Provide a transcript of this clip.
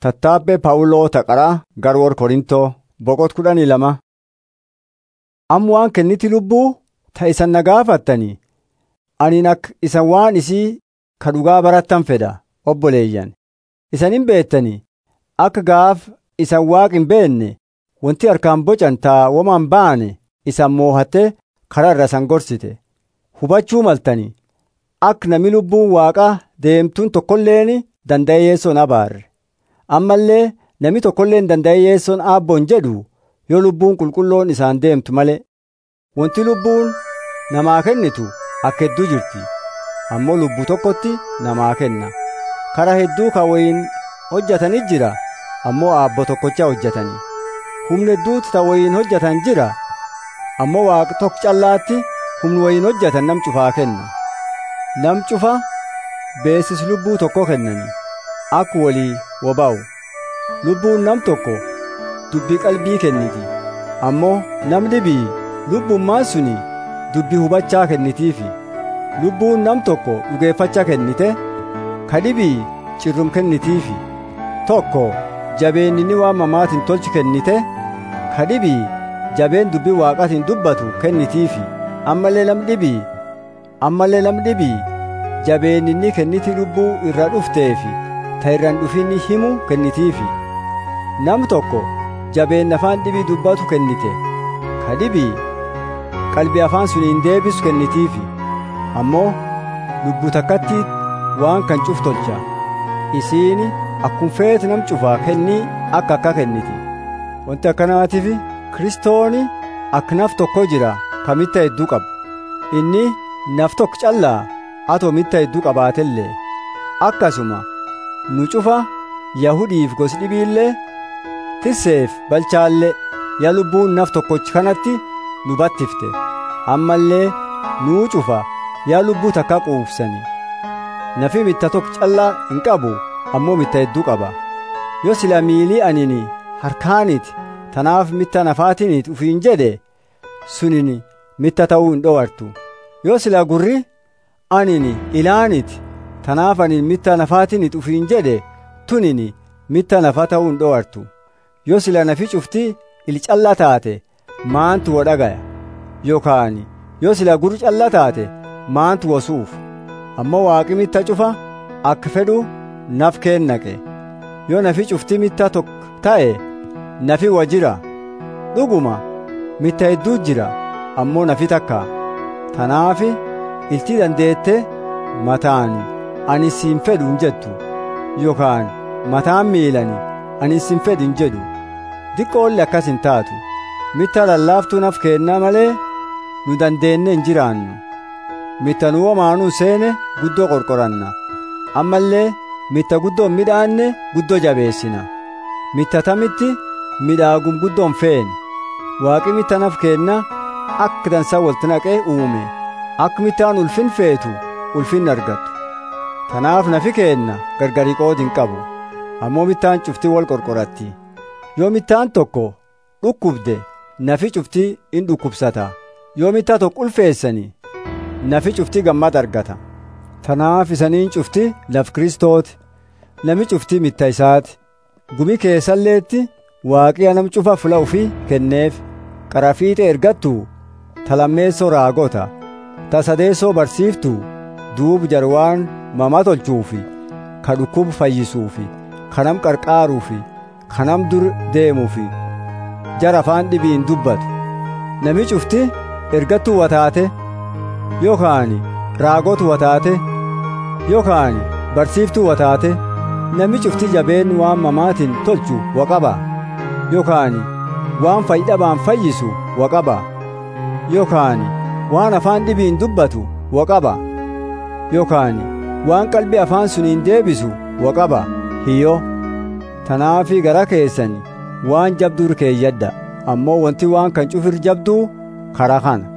Tattaabbee Phaawuloo Taqaraa Garwoor Korintoo boqot kudhanii lama. Amma waan kenniti lubbuu ta isan na gaafattanii ani akka isan waan isii ka dhugaa barattan fedha obboleeyyan. Isan hin beettanii akka gaaf isan waaq hin beenne wanti harkaan bocan taa woman baane isan moohattee karaa irra isan gorsite. Hubachuu maltanii akka nami lubbuun waaqaa deemtuun tokkolleen danda'e yeessoon abaarre. ammallee nami tokkollee hin danda'e yeessoon aabboon jedhu yoo lubbuun qulqulloon isaan deemtu malee wanti lubbuun namaa kennitu akka hedduu jirti ammoo lubbuu tokkotti namaa kenna karaa hedduu ka wayin hojjetanii jira ammoo aabbo tokkocha hojjetanii humna hedduutu ta wayin hojjetan jira ammoo waaqa tokko callaatti humni wayin hojjetan nam cufaa kenna nam cufa beesis lubbuu tokko kennanii akka walii woba'u lubbuun nam tokko dubbii qalbii kenniti ammoo nam dhibii lubbummaan suni dubbii hubachaa kennitiifi lubbuun nam tokko dhugeeffachaa kennite ka dhibii cirrum kennitiifi tokko jabeen inni waan mamaatiin tolchu kennite ka dhibii jabeen dubbii waaqatiin dubbatu kennitiifi ammallee lam dhibii ammallee lam dhibii jabeen inni kenniti lubbuu irra dhufteefi ta irraan dhufinni himu kennitiifi nam tokko jabeen afaan dhibii dubbatu kennite ka dhibii qalbii afaan suniin deebisu kennitiifi ammoo lubbuu takkatti waan kan cuf tolcha isiini akkuma feetu nam cufaa kennii akka akka kenniti wanti akkanaatiif kiristooni akka naf tokko jira ka mitta hedduu qabu inni naf tokko callaa atoo mitta hedduu qabaatellee akkasuma nu cufa yahudiif gosi dhibiillee tirseef balchaallee yaa lubbuun naf tokkochi kanatti nu battifte ammallee nuu cufa yaa lubbuu takka quufsani nafi mitta tokko callaa hin qabu ammoo mitta hedduu qaba yoo sila miilii anini harkaaniti tanaaf mitta nafaatinit ufiin jedhe sunini mitta ta'uu hin dhowartu yoo sila gurri anini ilaaniti tanaaf ani mitta nafaatinit ufiin jedhe tunini mitta nafa ta'uu hin dhowartu yoo sila nafi cufti il calla taate maantu wo dhagaya yookaan yoo sila gurri calla taate maantu wosuuf ammoo waaqi mitta cufa akka fedhu naf keennaqe yoo nafi cufti mitta tokko ta'e nafi wa jira dhuguma mitta hedduu jira ammoo nafi takka tanaafi iltii dandeette mataani ani siin fedhu hin jettu yookaan mataan miilani ani siin fedhu hin jedhu diqqoolli akkas hin taatu mitta lallaaftuu naf keenna malee nu dandeenne hin jiraannu mitta nu womaanuu seene guddoo qorqoranna ammallee mitta guddoo midhaanne guddoo jabeessina mitta tamitti midhaagum guddoon feene waaqi mitta naf keenna akka dansaa walti naqee uume akka mittaan ulfin feetu ulfin argattu tanaaf nafi keenna gargari qoodin qabu ammoo mittaan cuftii wal qorqoratti yoo mittaan tokko dhukkubde nafi cuftii in dhukkubsata yoo mittaa tokko ulfeessani nafi cuftii gammad argata tanaaf isaniin cufti laf kristooti nami cuftii mitta isaati gumi keessalleetti waaqiya nam cufa fula ufii kenneef qarafiixe ergattu talammeessoo raagota tasadeessoo barsiiftu duub jarwaan mama tolchuufi ka dhukkub fayyisuufi kanam qarqaaruufi kanam dur deemuufi jara afaan dhibiin dubbatu nami cufti ergattuu wataate yookaan raagotu wataate yookaan barsiiftuu wataate nami cufti jabeen waan mamaatiin tolchu waqaba yookaan waan fayyidhabaan fayyisu waqaba yookaan waan afaan dhibiin dubbatu waqaba yookaan waan qalbii afaan suniin deebisu waqaba hiyyo tanaafii gara keessan waan jabdur keeyyadda ammoo wanti waan kan cufir jabduu karaa kana